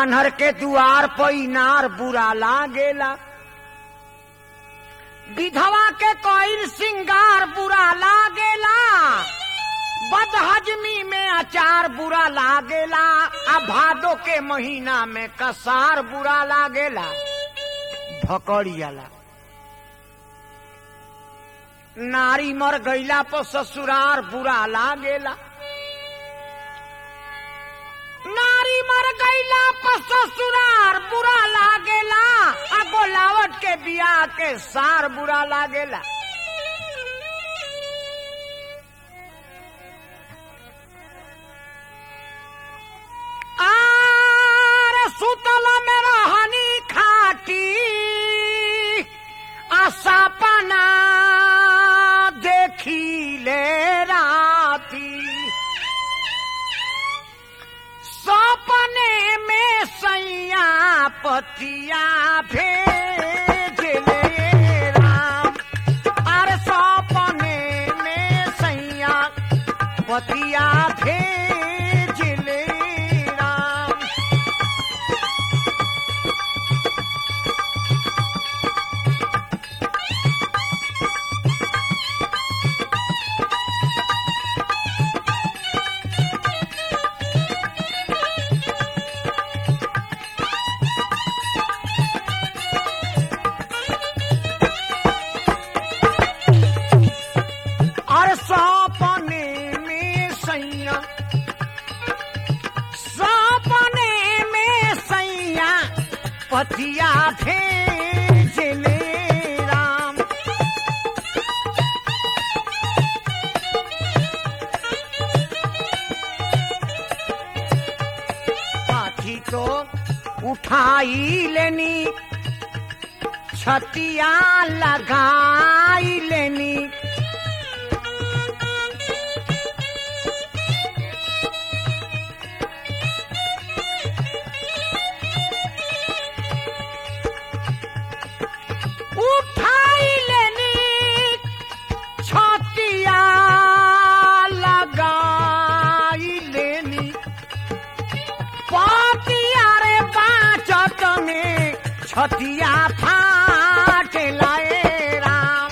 आन्हर के दुआर पर इनार बुरा लागेला विधवा के कोई सिंगार बुरा लागेला बदहजमी में अचार बुरा लागेला आ भादो के महीना में कसार बुरा लागेला भकड़ियाला नारी मर गईला पर ससुरार बुरा लागेला नारी मर गईला पर ससुरार बुरा लागेला आ गोलावट के बियाह के सार बुरा लागेला आर सुतल में रहनी खाटी आसापना देखी ले राती सपने में सैया पतिया भेज ले राम अरे सपने में सैया पतिया भेज ले राम और सपने में सैया सपने में सैया पतिया भेज ले राम पाथी तो उठाई लेनी छतिया लगाई लेनी उठाई लेनी छतिया लगाई लेनी पातिया रे बाचत में छतिया फाट लाए राम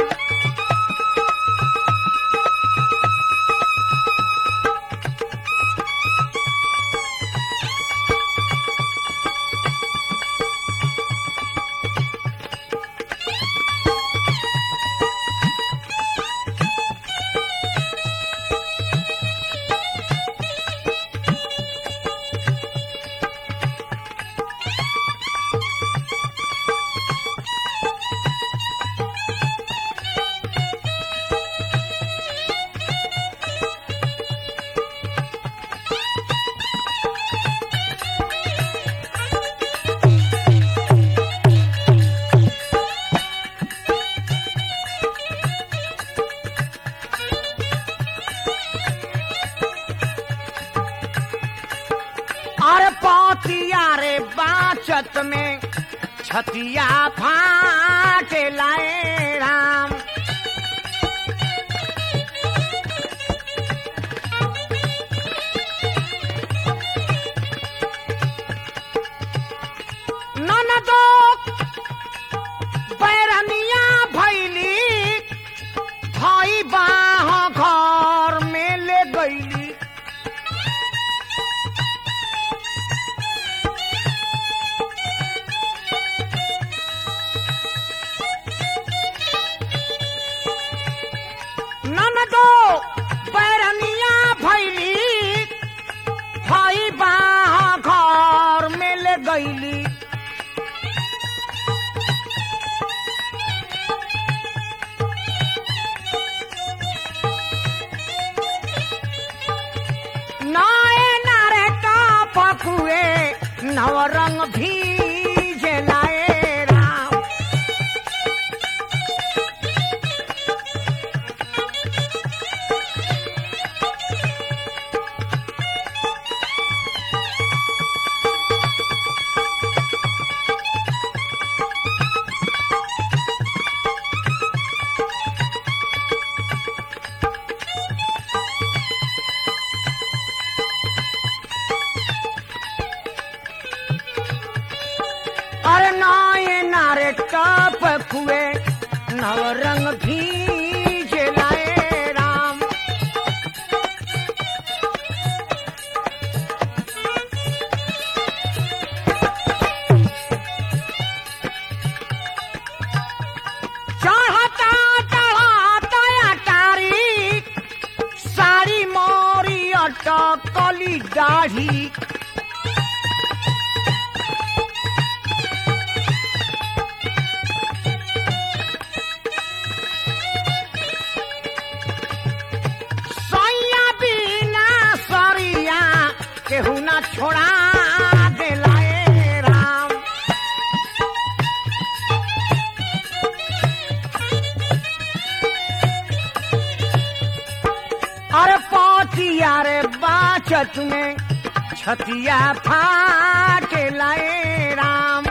अरे पातिया रे बाचत में छतिया फाट लाए राम ननदो बैरनिया भैली भाई बाह घर में ले गईली ननदो बैरनिया भैली भाई बाह घर में ले गईली नाए नारे का पकुए नवरंग भीज लाए राम दाढ़ी सैया बिना सरिया केहू ना छोड़ा दिलाए राम अरे पौतिया रे बाचत में छतिया फाट लाए राम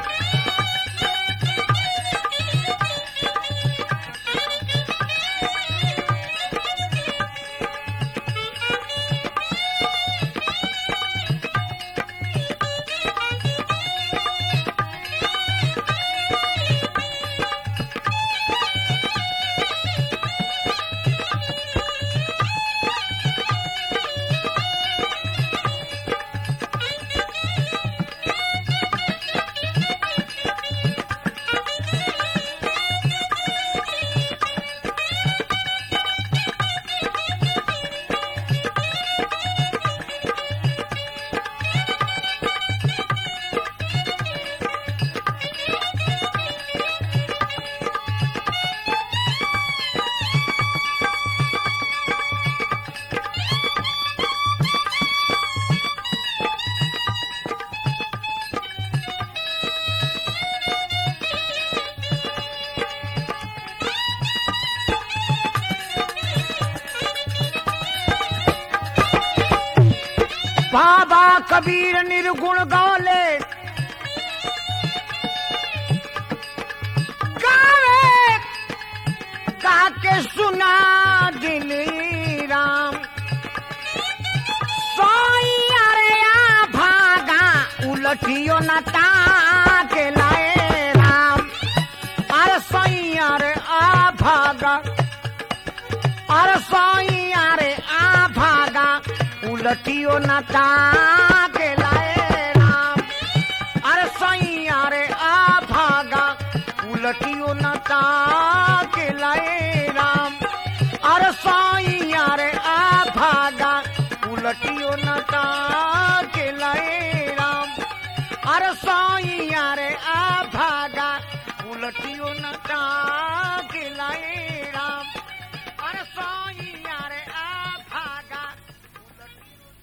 बाबा कबीर निर्गुण गौले गावे गा के सुना दिली राम सोइया रे आ भागा उलटियो न ताके लाए राम अरे सोइया रे आ भागा अरे सोइया रे आ भागा उलटियो न ताके लाए राम अरे सोइया रे आ भागा उलटियो न ताके लाए राम अरे सोइया रे आ भागा उलटियो न ताके लाए राम अरे सोइया रे आ भागा उलटियो न